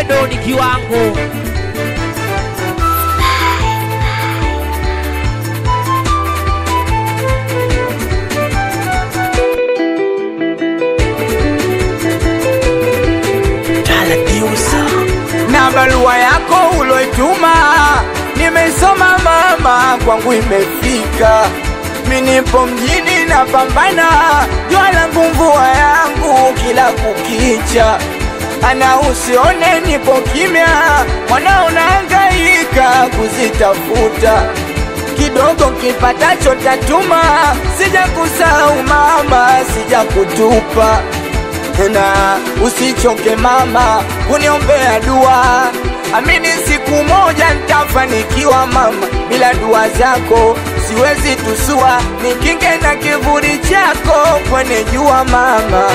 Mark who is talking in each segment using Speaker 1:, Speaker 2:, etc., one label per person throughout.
Speaker 1: wedo ni kiwango
Speaker 2: na barua yako uloituma nimeisoma mama, kwangu imefika. Mi nipo mjini napambana, jua langu mvua yangu kila kukicha, ana usione nipo kimya, mwana unahangaika kuzitafuta kidogo kipatacho tatuma, sija kusahau mama, sija kutupa na usichoke mama kuniombea dua, amini siku moja nitafanikiwa mama, bila dua zako siwezi tusua, nikinge na kivuli chako kwenye jua mama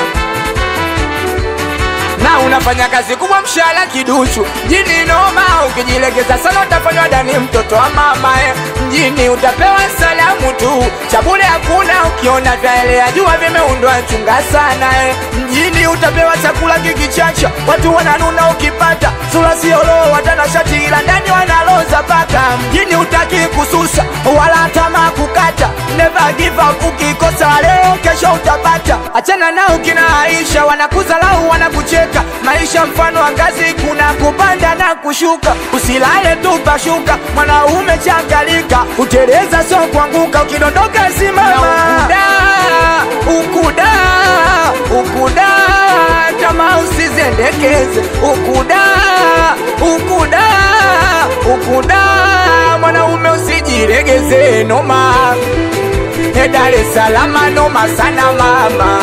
Speaker 2: na unafanya kazi kubwa, mshahara kiduchu. Mjini noma, ukijilegeza sana utafanywa dani, mtoto wa mama eh. Mjini utapewa salamu tu, cha bure hakuna. Ukiona vyaelea jua vimeundwa, chunga sana eh. Mjini utapewa chakula kikichacha, watu wananuna ukipata sura siolo, watanashati ila ndani wanaloza paka. Mjini utaki kususa wala tamaa kukata, never give up. Ukikosa leo, kesho utapata. Achana nao kina Aisha, wanakuzalau wanakucheka. Maisha mfano wa ngazi, kuna kupanda na kushuka. Usilale tu pashuka, mwanaume changalika, uteleza sio kuanguka, ukidondoka simama. Ukuda, ukuda, ukuda, kama usizendekeze. Ukuda, ukuda, ukuda, mwanaume usijiregeze, noma E Dar es Salaam noma sana mama,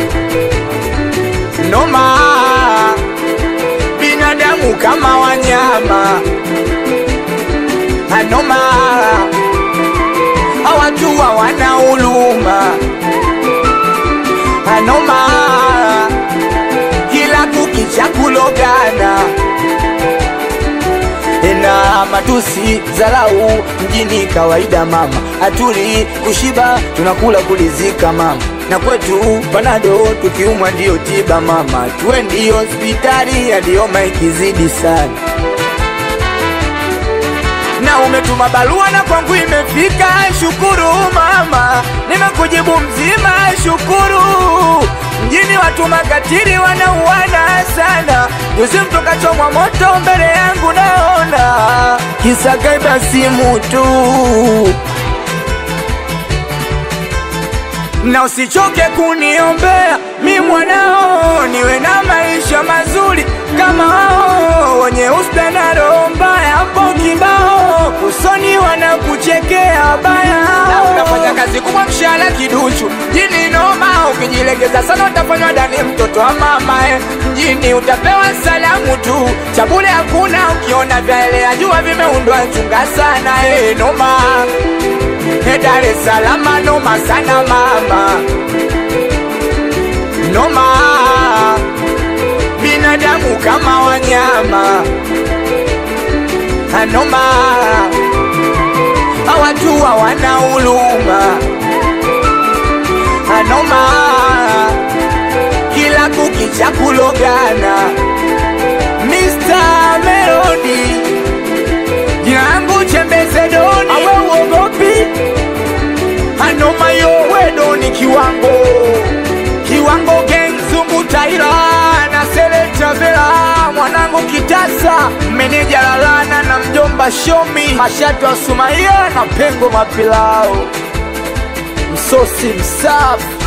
Speaker 2: noma binadamu kama wanyama, anoma hawatu hawana huruma, anoma kila kukicha kulogana na matusi zalau mjini kawaida mama, atuli kushiba tunakula kulizika mama, na kwetu panado tukiumwa ndiyo tiba mama, twendi hospitali yaliyoma ikizidi sana na umetuma barua na kwangu imefika, shukuru mama, nimekujibu mzima, shukuru. Mjini watu makatili wanauana sana, juzi mtu kachomwa moto mbele yangu naona, kisa kaiba simu tu. na usichoke kuniombea mi mwanao, niwe na maisha mazuri kama wao wenye usta na roho mbaya. Hapo kibao usoni wanakuchekea baya, na unafanya kazi kubwa, mshahara kiduchu. Mjini noma, ukijilegeza sana utafanywa dani, mtoto wa mama eh. Mjini utapewa salamu tu, cha bure hakuna. Ukiona vyaelea jua vimeundwa, chunga sana eh, noma E Dar es Salaam noma sana mama, noma binadamu kama wanyama, anoma hawatu hawana huruma, anoma kila kukicha kulogana. Mr. Melody jina langu Chembeze Doni, awe uogopi anoma yo wedo ni kiwango kiwango gang zungu taira na sele travela mwanangu kitasa meneja lalana na mjomba shomi mashatu wa sumaia na pengo mapilao msosi msafi